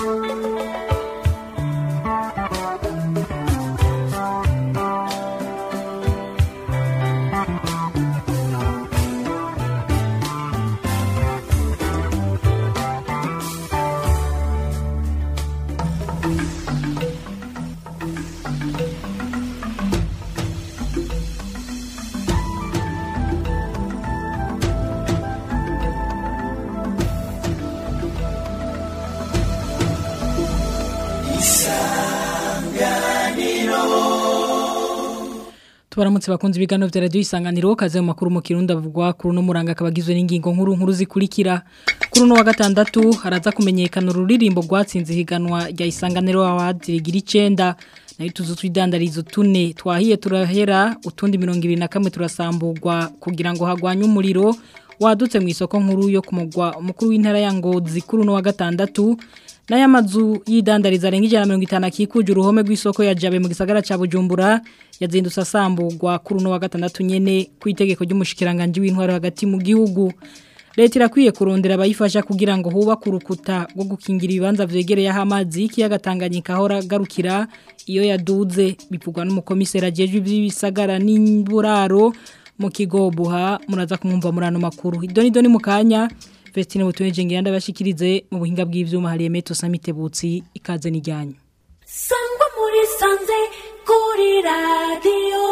tubaramutse bakunze ibiganiro vya radio isanganiro kaze mu makuru mu kirundi avugwa kuri no muranga kabagizwe n'ingingo nkuru nkuru zikurikira kuri no wa gatandatu haraza kumenyekana ururirimbo rwatsinze higanwa rya isanganiro awadirigira icenda nayo tuzu twidandarizo tune twahiye turahera utundi 21 turasamburwa kugira ngo hagwanye umuriro wadutse mu isoko nkuru yo kumugwa umukuru w'intara ya Ngozi kuri no wa gatandatu Naya mazu yidandariza renga ijana mirongo itanu akikuje uruhome rw'isoko ya Jabe mu gisagara ca Bujumbura yazindutse asambugwa kuri uno wa gatandatu nyene ku itegeko ry'umushikiranganje w'intwaro hagati mu gihugu Leta irakwiye kurondera abayifasha kugira ngo huba kurukuta rwo gukingira ibibanza vyegereye aho amazi y'ikiyaga Tanganyika ahora garukira iyo yaduze bivugwa n'umukomisera jeje iby'ibisagara n'imburaro mu kigo buha muraza kumwumva murano makuru idoni doni mukanya Vestine butuneje ngiranda bashikirize mu buhinga bw'ivyuma hari Emeto Samitebutsi ikaze nijyanyo. Sangwa muri sanze kuri radio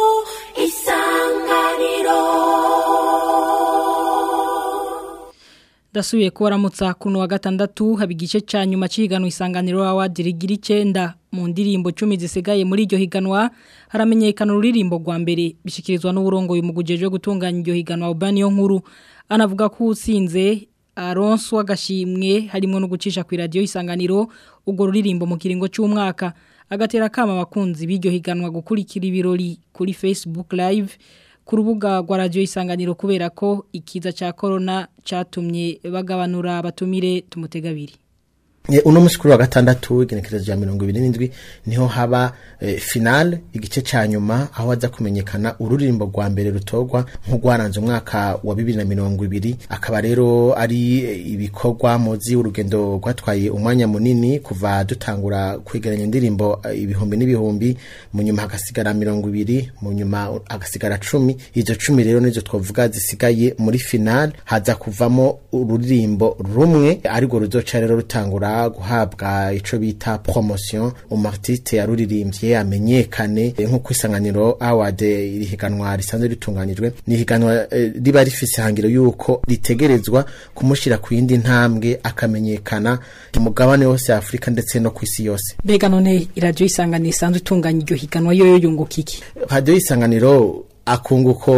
isanganiro. Dasuye kubaramutsa kuno wa gatandatu haba igice ca nyuma c'ihiganwa isanganiro awadirigira icenda mu ndirimbo 10 zisigaye muri iryo higanwa haramenyekana ururirimbo rwa mbere bishikirizwa n'uburongo uyu mugujeje gutunganya iryo higanwa Ubani yo nkuru anavuga ko usinze aronswa agashimwe harimo no gucisha ku radio isanganiro ubwo ruririmbo mu kiringo cy'umwaka agatera kama abakunzi b'iryo higanwa gukurikira ibirori kuri Facebook live ku rubuga rwa radio isanganiro kubera ko ikiza cya corona cyatumye bagabanura abatumire tumutegabiri uno musi kuri wa gatandatu igenekerezo rya mirongo ibiri n'indwi niho haba e, finale igice ca nyuma aho haza kumenyekana ururirimbo rwa mbere rutorwa nk'urwaranze umwaka wa bibiri na mirongo ibiri akaba rero ari ibikorwa muzi urugendo rwatwaye umwanya munini kuva dutangura kwegeranya indirimbo ibihumbi n'ibihumbi mu nyuma hagasigara mirongo ibiri mu nyuma hagasigara cumi izo cumi rero nizo twavuga zisigaye muri finale haza kuvamo ururirimbo rumwe ariko ruzoca rero rutangura guhabwa ico bita promotion umartiste yaruririmbye amenyekane nk'uko isanganiro award irihiganwa risanzwe ritunganijwe ni higanwa eh, riba rifise hangiro yuko ritegerezwa kumushira ku yindi ntambwe akamenyekana ku mugabane wose Afrika ndetse no ku isi yose Bega none radio isanganiro isanzwe itunganya iryo higanwa yo yunguka iki radio isanganiro akunguko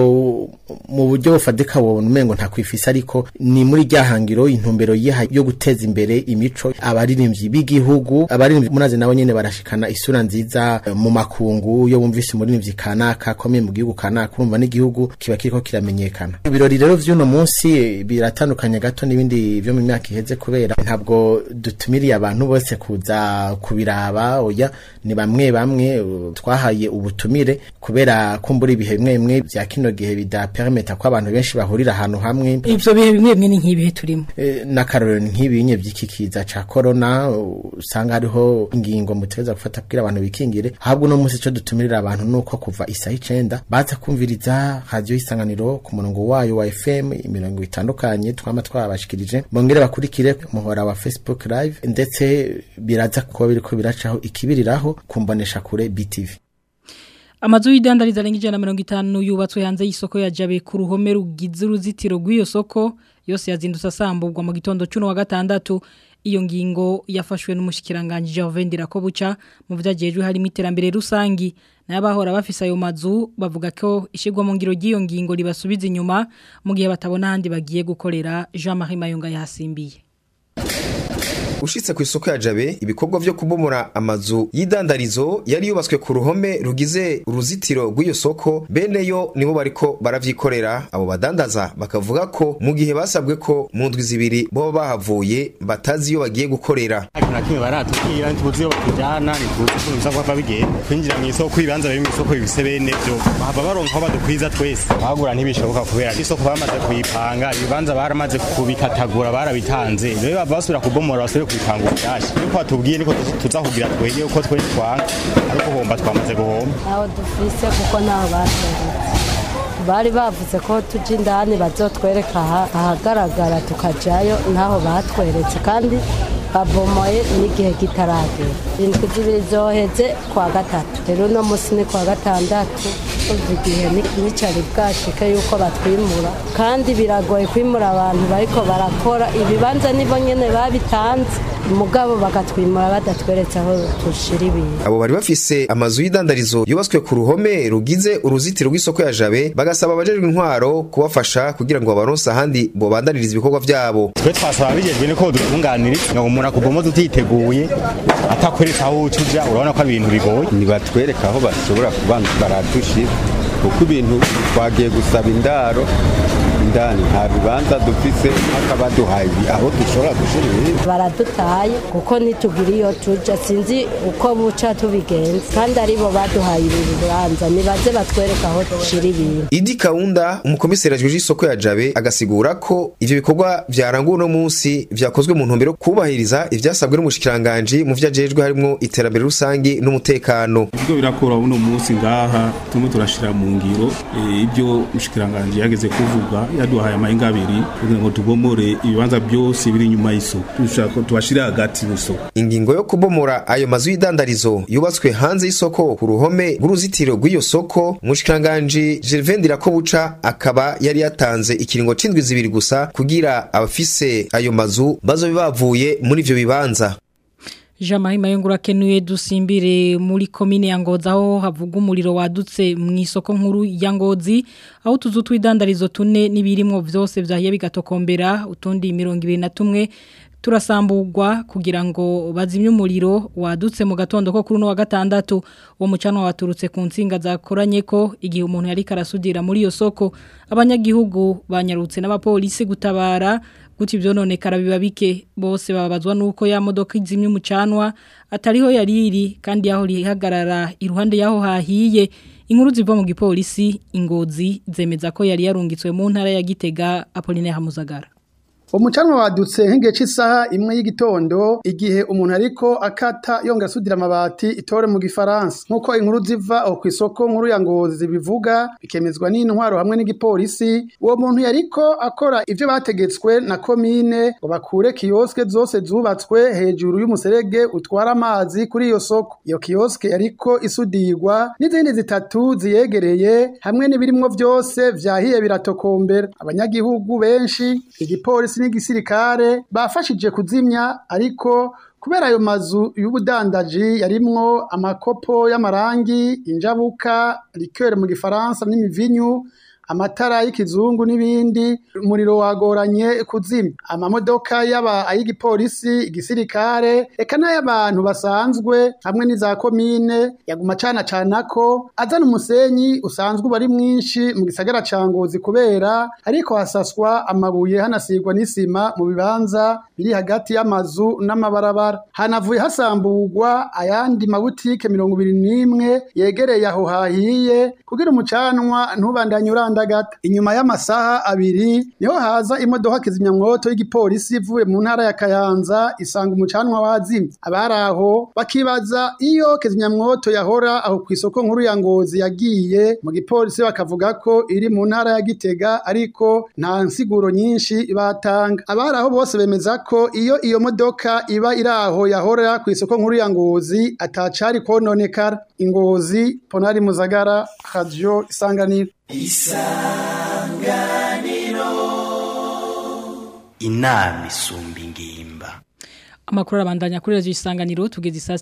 mu buryo bufadika wabona umengo nta kwifisa ariko ni muri ryahangiro intumbero yiha yo guteza imbere imico abaririmbyi b'igihugu abaririmbyi munazi nabo nyene barashikana isura nziza mu makungu yo bumvise umuririmbyi kanaka komeye mu gihugu kanaka urumva n'igihugu kiba kiriko kiramenyekana ibirori rero vy'uno munsi biratandukanye gato n'ibindi vyo mu myaka iheze kubera ntabwo dutumiriye abantu bose kuza kubiraba oya ni bamwe bamwe twahaye ubutumire kubera kumbura ibihe bimwe bimwe vya kino gihe bidapermeta ko abantu benshi bahurira ahantu hamwe ivyo bihe bimwe bimwe ni nk'ibihe turimo e, n'akarorero nk'ibinye vy'ikikiza ca corona usanga hariho ingingo mutegeza gufata kugira abantu bikingire ahubwo no munsi ico dutumirira abantu nuko kuva isaha icenda baza kumviriza radio isanganiro ku murongo wayo wa FM imirongo itandukanye twama twabashikirije bongere bakurikire muhora wa Facebook live ndetse biraza kuba biriko biracaho ikibiriraho kumbonesha kure BTV Amazu y'idandariza renga ijana mirongo itanu yubatswe hanze y'isoko ya Jabe ku ruhome rugize uruzitiro rw'iyo soko yose yazindutse asamburwa mu gitondo cy'uno wa gatandatu iyo ngingo yafashwe n'umushikiranganje Jovendira ko buca mu vyagejwe harimo iterambere rusangi n'abahora bafise ayo mazu bavuga ko ishigwa mu ngiro ry'iyo ngingo libasubiza inyuma mu gihe batabona handi bagiye gukorera Jean-Marie Mayunga yasimbiye ushitse ku isoko ya jabe ibikorwa vyo kubomora amazu y'idandarizo yari yubatswe ku ruhome rugize uruzitiro rw'iyo soko bene yo nibo bariko baravyikorera abo badandaza bakavuga ko mu gihe basabwe ko mu ndwi zibiri boba bahavuye batazi iyo bagiye gukorera ariko na kimwe baratubwira ntituzi iyo batujana ntituzi ukuntu bisa kuba bigenda kwinjira mu isoko ibibanza biri mu isoko bifise bene vyo bahava baronka aho badukwiza twese bahagura ntibishoboka kubera isoko bamaze kuyipanga ibibanza baramaze kubikatagura barabitanze rero bava basubira kubomora basubire kwipanga ubwashyi nuko batubwiye niko tuzahugira twege uko twe twanga ariko homba twamaze guhomba ntaho dufise kuko ntaho batweretse bari bavuze ko tujya indani bazotwereka aha- ahagaragara tukajayo ntaho batweretse kandi babomoye n'igihe kitaragera indwi zibiri zoheze kwa gatatu rero uno munsi ni kwa gatandatu uva igihe ni- nicari bwashike yuko batwimura kandi biragoye kwimura abantu bariko barakora ibibanza nibo nyene babitanze mugabo bakatwimura badatweretse aho tushira ibintu abo bari bafise amazu y'idandarizo yubatswe ku ruhome rugize uruzitiro rw'isoko ya jabe bagasaba abajejwe intwaro kubafasha kugira ngo babaronse ahandi bobandaniriza ibikorwa vyabo twe twasaba bijejwe niko dutunganiriza ngo umuntu akubomoza utiteguye atakweretse aho uca uja urabona ko ari ibintu bigoye nibatwereka aho bashobora kuba baradushira kuko ibintu twagiye gusaba indaro indani nta bibanza dufise hakaba duhaye aho dushobora gushira ibintu baradutaye kuko ntitugira iyo tuja sinzi uko buca tubigenza kandi aribo baduhaye ibi bibanza nibaze batwereka aho dushira ibintu Idi Kaunda umukomiseri ajejwe isoko ya Jabe agasigura ko ivyo bikorwa vyaranguwe no munsi vyakozwe mu ntumbero yo kubahiriza ivyasabwe n'umushikiranganje mu vyajejwe harimo iterambere rusangi n'umutekano ibyo birakora uno munsi ngaha turimo turashira mu ngiro eh, ibyo mushikiranganje yageze kuvuga yaduhaye amahinga abiri kugira ngo tubomore ibibanza byose biri inyuma y'isoko dushaka tubashire hagati y'isoko ingingo yo kubomora ayo mazu y'idandarizo yubatswe hanze y'isoko ku ruhome rw'uruzitiro rw'iyo soko umushikiranganje Gervais Ndirakobuca akaba yari yatanze ikiringo c'indwi zibiri gusa kugira abafise ayo mazu bazobe bavuye muri ivyo bibanza Jean Marie Mayungura kenuye dusimbire muri komine ya Ngozi aho havuga umuriro wadutse mu isoko nkuru ya Ngozi aho tuzu twidandarizo tune nibirimwo vyose vyahiye bigatokombera utundi 21 turasambugwa kugira ngo bazimye umuriro wadutse mu gatondo ko kuri no wa gatandatu uwo mucanwa waturutse ku nsinga zakoranye ko igihe umuntu yari karasudira muri iyo soko abanyagihugu banyarutse n'abapolisi gutabara guti vyononekara biba bike bose babazwa nuko ya modoka izimye umucanwa atariho yariri kandi yaho rihagarara iruhande yaho hahiye inkuru ziva mu gipolisi ingozi zemeza ko yari yarungitswe mu ntara ya Gitega Apolline Hamuzagara umucanwa wadutse nk'igihe cy'isaha imwe y'igitondo igihe umuntu ariko akata yongera asudira amabati itore mu gifaransa nk'uko inkuru ziva aho ku isoko nkuru ya ngozi bivuga bikemezwa n'intwaro hamwe n'igipolisi uwo muntu yariko akora ibyo bategetswe na komine ngo bakure kiyoske zose zubatswe hejuru y'umuserege utwara amazi kuri iyo soko iyo kiyoske yariko isudirwa n'izindi zitatu ziyegereye hamwe n'ibirimwo byose vyahiye biratokombera abanyagihugu benshi igipolisi n'igisirikare bafashije kuzimya ariko kubera ayo mazu y'ubudandaji yarimwo amakopo y'amarangi injabuka likere mu gifaransa n'imivinyu amatara y'ikizungu n'ibindi umuriro wagoranye kuzimya amamodoka yaba ay'igipolisi igisirikare eka n'ay'abantu basanzwe hamwe n'iza komine yaguma cana canako azana umusenyi usanzwe uba ari mwinshi mu gisagara ca ngozi kubera ariko hasaswa amabuye hanasigwa n'isima mu bibanza biri hagati y'amazu n'amabarabara hanavuye hasamburwa ayandi mabutike mirongo ibiri n'imwe yegereye aho hahiye kugira umucanwa ntubandanye uranda gata inyuma y'amasaha abiri niho haza imodoka kizimyamwoto y'igipolisi ivuye mu ntara ya Kayanza isanga umucanwa wazimye abari aho bakibaza iyo kizimyamwoto yahora aho ku isoko nkuru ya Ngozi yagiye mu gipolisi bakavuga ko iri mu ntara ya Gitega ariko nta nsiguro nyinshi batanga abari aho bose bemeza ko iyo iyo modoka iba iri aho yahora ku isoko nkuru ya Ngozi atacari kononekara ingozi Ponari Muzagara Radio Isanganiro inama isumba ingimba Amakuru arabandanya kuri radio isanganiro tugeze isa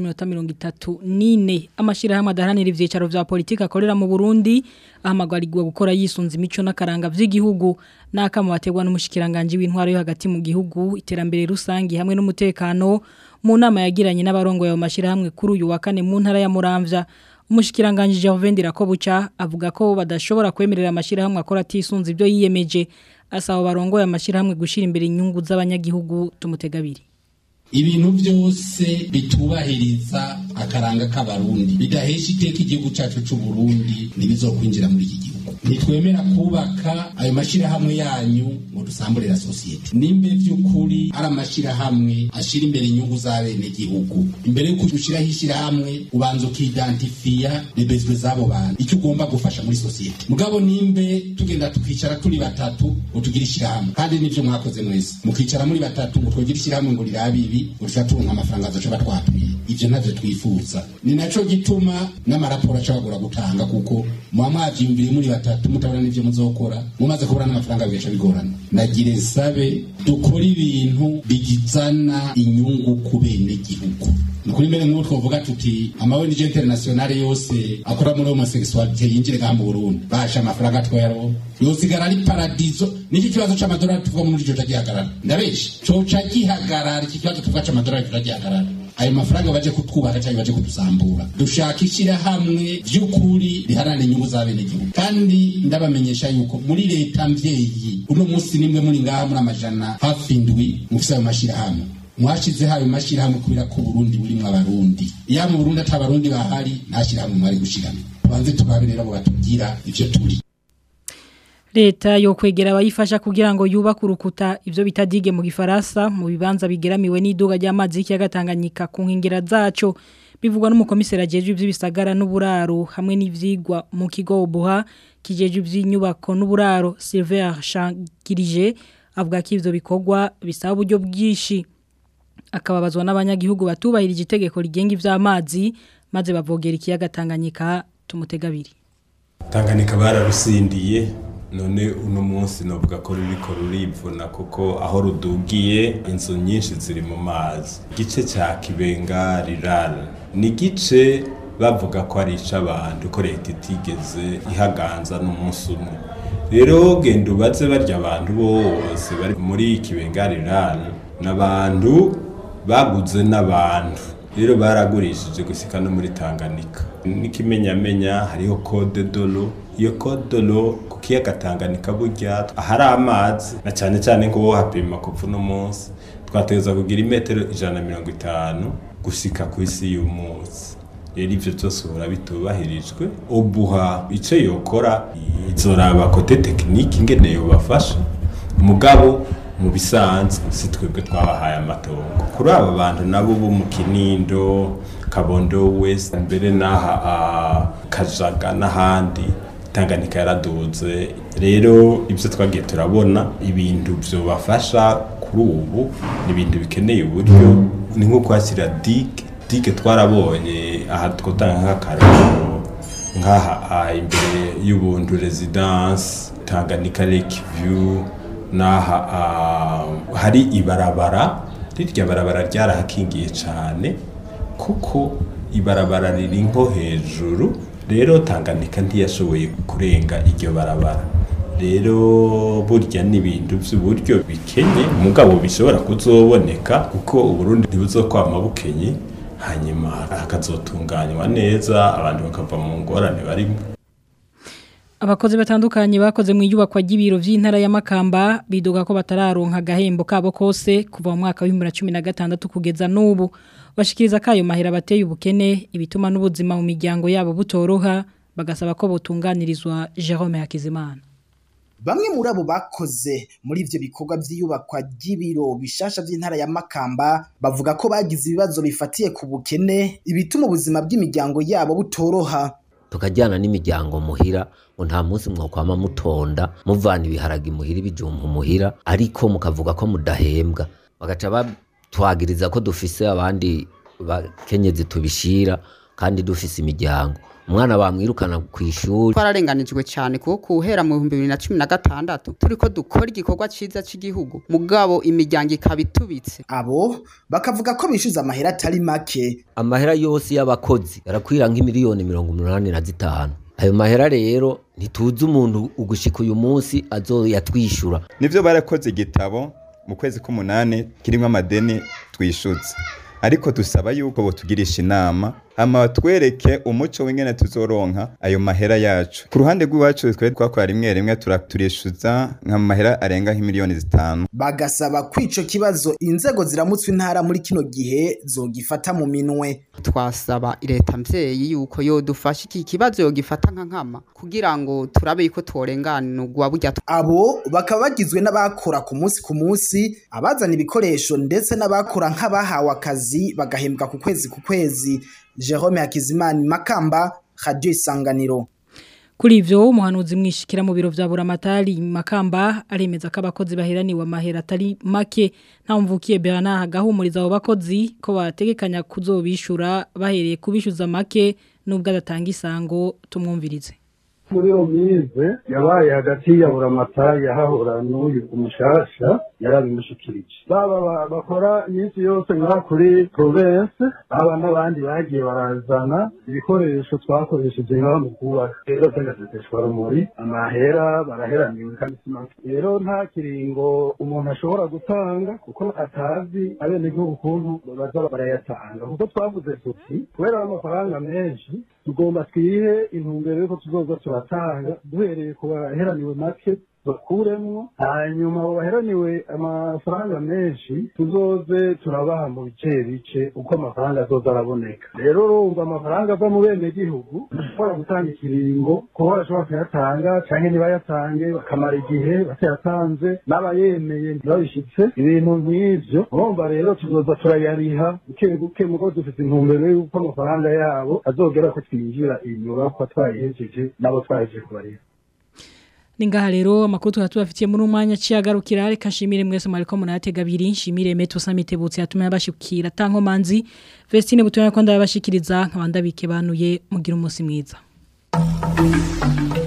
6:34 amashirahamwe adaharanira ivyicaro vya politika akorera mu Burundi ahamagarirwa gukora yisunza imico n'akaranga vy'igihugu nakamo bategwa n'umushikiranganje w'intwaro yo hagati mu gihugu iterambere rusangi hamwe n'umutekano mu nama yagiranye n'abarongo ya mashirahamwe kuri uyu wa kane mu ntara ya Muramvya umushikiranganje Gervais Ndirakobuca avuga ko badashobora kwemerera amashirahamwe akora atisunza ibyo yiyemeje asaba barongoye amashirahamwe gushira imbere inyungu z'abanyagihugu tumutegabiri ibintu byose bitubahiriza akaranga k'abarundi bidahesha iteka igihugu cyacu cy'u Burundi ntibizokwinjira muri iki gihugu ntitwemera kubaka ayo mashyirahamwe yanyu ngo dusamburira sosiyete nimba by'ukuri ari amashyirahamwe ashyira imbere inyungu z'abenegihugu imbere y'uko ushyiraho ishyirahamwe ubanza ukidantifiya rebezwe z'abo bantu icyo ugomba gufasha muri sosiyete mugabo nimbe tugenda tukicara turi batatu ngo tugire ishyirahamwe kandi nibyo mwakoze mwese mukicara muri batatu ngo twegire ishyirahamwe ngo rirabe ibi ngo turonka amafaranga azoca twatuye ivyo ntavyo twifuza ni naco gituma n'amaraporo acabagura gutanga kuko muba mwavyiyumviriye muri batatu mutabona n'ivyo muzokora mumaze kubura n'amafaranga bigaca bigorana nagire sabe dukora ibintu bigizana inyungu ku bene gihugu nukuri mbere nk'ubu twovuga tuti amawenije internationale yose akora muri homosexualité yinjire ngaha mu Burundi basha amafaranga twero yosigara ari paradizo niki kibazo c'amadolari tuvuga muri ico gihagarara ndabeshe coca gihagarara iki kibazo tuvuga c'amadolari turagihagarara ayo mafaranga baje kutwubaka cyangwa baje kudusambura dushaka ishyirahamwe by'ukuri riharanira inyungu z'abenegihugu kandi ndabamenyesha yuko muri leta mvyeyi uno munsi nimwe muri ngaha muri amajana hafi indwi mufise ayo mashyirahamwe mwashizeho ayo mashyirahamwe kubera ko Burundi burimwo abarundi iyo mu Burundi ata barundi bahari nta shyirahamwe mwari gushiramo tubanze tubabe rero abo batubwira ivyo turi Leta yo kwegera abayifasha kugira ngo yubake urukuta ivyo bita dige mu gifaransa mu bibanza bigeramiwe n'iduga ry'amazi y'ikiyaga Tanganyika ku nkengera zaco bivugwa n'umukomiseri ajejwe ivy'ibisagara n'uburaro hamwe n'ivyigwa mu kigo Obuha kijejwe ivy'inyubako n'uburaro Silver Shangirije avuga ko ivyo bikorwa bisaba uburyo bwishi akababazwa n'abanyagihugu batubahirije itegeko rigenga ivy'amazi maze bavogera ikiyaga Tanganyika tumutegabiri Tanganyika bararusindiye none uno munsi novuga ko ruriko rurivuna kuko aho rudugiye inzu nyinshi ziri mu mazi igice cya kibenga rirara ni igice bavuga ko ari ic'abantu ko leta itigeze ihaganza n'umunsi umwe rero genda ubaze barya abantu bose bari muri kibenga rirara n'abantu baguze n'abantu rero baragurishije gusika no muri Tanganyika n'ikimenyamenya hariho code dolo iyo code dolo ku kiyaga Tanganyika burya ahari amazi na cyane cyane ngo hapima kuva no munsi twateza kugira imetero ijana na mirongo itanu gusika ku isi y'umunsi rero ivyo byose uhora bitubahirijwe ubuha ico yokora izoraba kote tekinike ingene yobafasha mugabo mu bisanzwe si twebwe twabahaye amatongo kuri aba bantu nabo bo mu kinindo kabondo west mbere n'aha kajaga n'ahandi tanganyika yaraduze rero ibyo twagiye turabona ibintu byobafasha kuri ubu ni ibintu bikeneye uburyo ni nko kwakira dige dige twarabonye aha twatanga nk'akararo nk'aha imbere y'ubuntu residence tanganyika lake view naha hari ibarabara rirya barabara ryarahakingiye cyane kuko ibarabara riri nko hejuru rero tanganyika ntiyashoboye kurenga iryo barabara rero burya n'ibintu by'uburyo bikenye umugabo bishobora kuzoboneka kuko uburundi ntibuzokwama bukenye hanyuma hakazotunganywa neza abantu bakava mu ngorane barimo Abakozi batandukanye bakoze mu iyubakwa ry'ibiro vy'intara ya Makamba bidoga ko batararonka gahembo kabo kose kuva mu mwaka wa 2016 kugeza n'ubu bashikiriza kayo mahera bateye ubukene ibituma n'ubuzima mu miryango yabo butoroha bagasaba ko botunganirizwa Jerome Hakizimana Bamwe muri abo bakoze muri ivyo bikorwa vy'iyubakwa ry'ibiro bishasha vy'intara ya Makamba bavuga ko bagize ibibazo bifatiye ku bukene ibituma ubuzima bw'imiryango yabo butoroha tukajyana n'imiryango muhira ngo nta munsi mwokwama mutonda muvana ibiharage muhira ibijumba muhira ariko mukavuga ko mudahembwa bagaca batwagiriza ko dufise abandi bakenyezi tubishira kandi dufise imiryango umwana bamwirukana ku ishuri twararenganijwe cyane kuko guhera mu bihumbi bibiri na cumi na gatandatu turi ko dukora igikorwa cyiza cy'igihugu mugabo imiryango ikaba itubitse abo bakavuga ko bishyuza amahera atari make amahera yose y'abakozi arakwira nk'imiliyoni mirongo umunani na zitanu ayo mahera rero ntituzi umuntu ugushika uyu munsi azoyatwishyura nivyo barakoze igitabo mu kwezi k'umunani kirimo amadeni twishyuza ariko dusaba yuko botugirisha inama ama batwereke umuco w'ingene tuzoronka ayo mahera yacu ku ruhande rw'iwacu twe twakora rimwe rimwe turishyuza nka mahera arenga nk'imiliyoni zitanu bagasaba ko ico kibazo inzego ziramutswe intara muri kino gihe zogifata mu minwe twasaba leta mvyeyi yuko yodufasha iki kibazo yogifata nka nkama kugira ngo turabe yuko tworenganurwa burya abo bakaba bagizwe n'abakora ku munsi ku munsi abazana ibikoresho ndetse n'abakora nk'abahawe akazi bagahembwa ku kwezi ku kwezi Jerome Hakizimana Makamba Radio Isanganiro Kuri ivyo umuhanuzi mwishikira mu biro vya Buramatari Makamba aremeza ko abakozi baheraniwe amahera atari make nta mvukiye Bernard gahumuriza abo bakozi ko bategekanya kuzobishura bahereye kubishuza make nubwo adatanga isango tumwumvirize muri iyo mize yabaye hagati ya buramatari yahahura n'uyu umushasha yarabimushikirije baba bakora iminsi yose ngaha kuri province aba n'abandi bagiye barazana ibikoresho twakoresheje ngaha mu kubaka rero by'agaseseshwa rumuri amahera baraheraniwe kandi si make rero nta kiringo umuntu ashobora gutanga kuko atazi abenegihugu ukuntu baza barayatanga kuko twavuze tuti kubera amafaranga menshi tugomba twihe intumbero yuko tuzoza turatanga duhereye ku baheraniwe make bakuremwo hanyuma abo baheraniwe amafaranga menshi tuzoze turabaha mu bice bice uko amafaranga azoza araboneka rero urumva amafaranga ava mu bene gihugu ashobora gutanga ikiringo kuba barashobora kuyatanga canke ntibayatange bakamara igihe batayatanze n'abayemeye ntibabishitse ibintu nk'ivyo urumva rero tuzoza turayariha buke buke mugo dufite intumbero y'uko amafaranga yabo azogera ko twinjira inyubakwa twayihejeje nabo twahejeje kubariha Ningaha rero amakuru tukatubafitiye muri umwanya ciyagarukira reka nshimire mwese mariko munatega abiri nshimire Meto Samitebutse yatumye abashikira tankomanzi Vestine butumye ko ndabashikiriza nkabanda bike banuye mugira umunsi mwiza